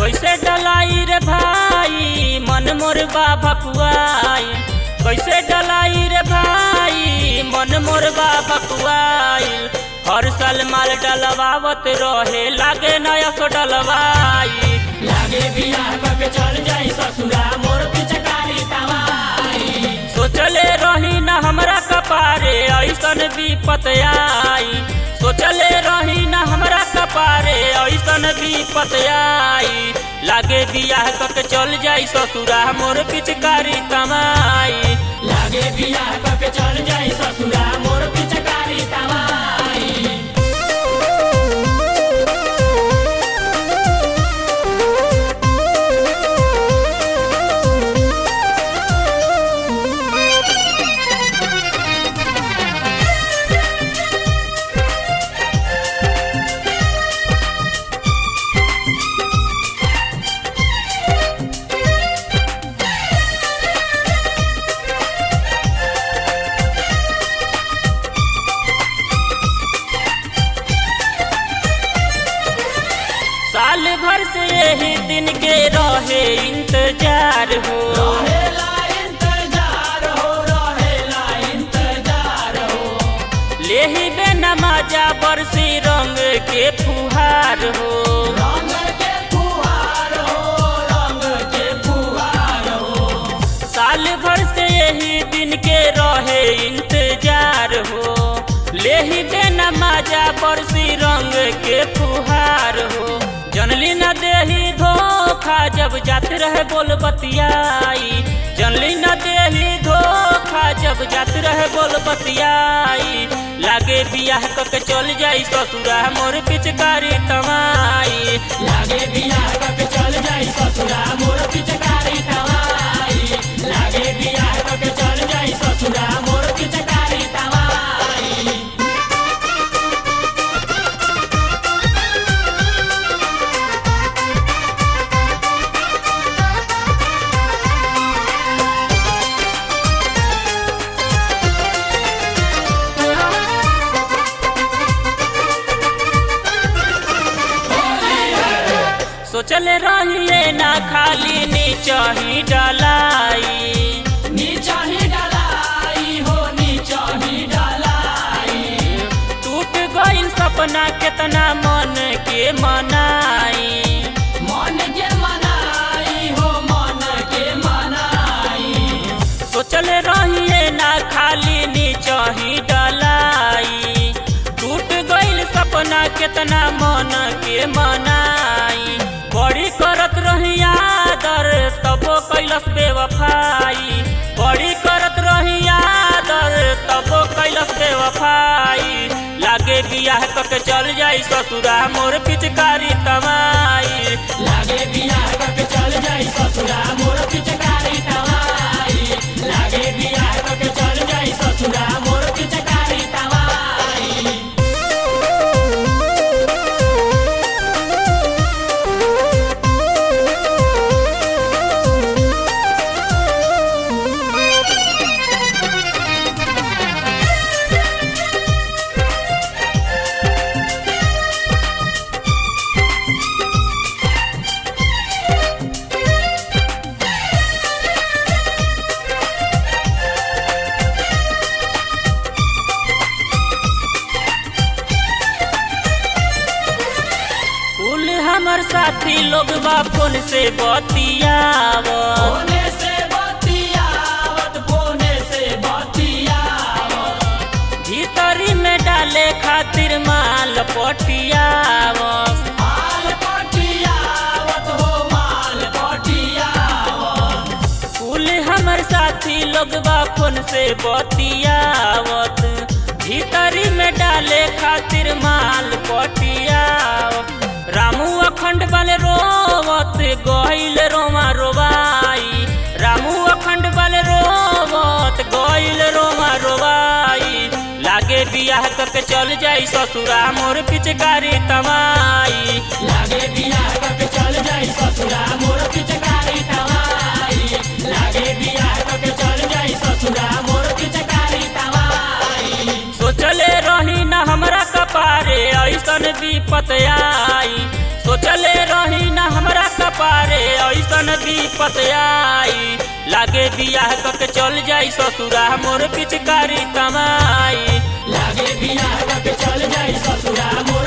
कैसे डलाई रे भाई मन मोर बा भकुआई कैसे डलाई रे भाई मन मोर बा भकुआई हर साल माल डलवावत रहे लागे नया सो डलवाई लागे बियाह करके चल जाई ससुरा मोर पिचकारी तवाई सोचले रही न हमरा कपारे ऐसन विपत आई सोचले रही न हमरा कपारे ऐसन विपत आई लागे बियाह करके चल जाई ससुरा मोर पिचकारी कमाई लागे बियाह करके चल जाई ससुरा मोर पिचकारी तवाई साल भर से यही दिन के रहे इंतजार हो रहेला इंतजार हो रहेला इंतजार हो लेही बे नमाजा बरसी रंग के फुहार हो रंग के फुहार हो रंग के फुहार हो साल भर से यही दिन के रहे इंतजार हो लेही बे नमाजा बरसी रंग के फुहार हो जनली न देही धोखा जब जाते रहे बोल बतियाई जनली न देही धोखा जब जाते रहे बोल बतियाई लागे बियाह करके चल जाई ससुरा मोर पिचकारी तमाई लागे बियाह करके चल जाई ससुरा मोर पिचकारी तवाई लागे बियाह करके चल जाई ससुरा मोर पिचकारी तवाई सोचले रहिए ना खाली नीचा ही डलाई नीचा ही डलाई हो नीचा ही डलाई टूट गइल सपना केतना मन के मनाई मन के मनाई हो मन के मनाई सोचले रहिए ना खाली नीचा ही डलाई टूट गइल सपना केतना मन के मनाई बड़ी करत रही आदर तबो कैलस बेवफाई बड़ी करत रही आदर तबो कैलस बेवफाई लागे बियाह करके चल जाई ससुरा मोर पिचकारी तमाई लागे बियाह करके चल जाई ससुरा मोर पिचकारी तवाई लागे बियाह करके चल जाई ससुरा मोर पिचकारी तवाई कुल हमर साथी लोग बा फोन से बतियाव फोने से बतियावत फोने से बतियावत भीतरी में डाले खातिर माल पटियाव माल पटियावत हो माल पटियावत कुल हमर साथी लोग बा फोन से बतियावत भीतरी में डाले खातिर माल पटियाव रामू अखंड वाले रोवत गइल रोमा रोबाई रामू अखंड वाले रोवत गइल रोमा रोबाई लागे बियाह करके चल जाई ससुरा मोर पिचकारी तमाई लागे बियाह करके चल जाई ससुरा मोर पिचकारी तवाई लागे बियाह करके चल जाई ससुरा मोर पिचकारी तवाई सोचले रही न हमरा कपारे ऐसन विपत आई सोचले रही न हमरा कपारे कपारे ऐसन विपत आई लागे बियाह कके चल जाई ससुरा मोर पिचकारी तमाई लागे बियाह के चल जाई ससुरा मोर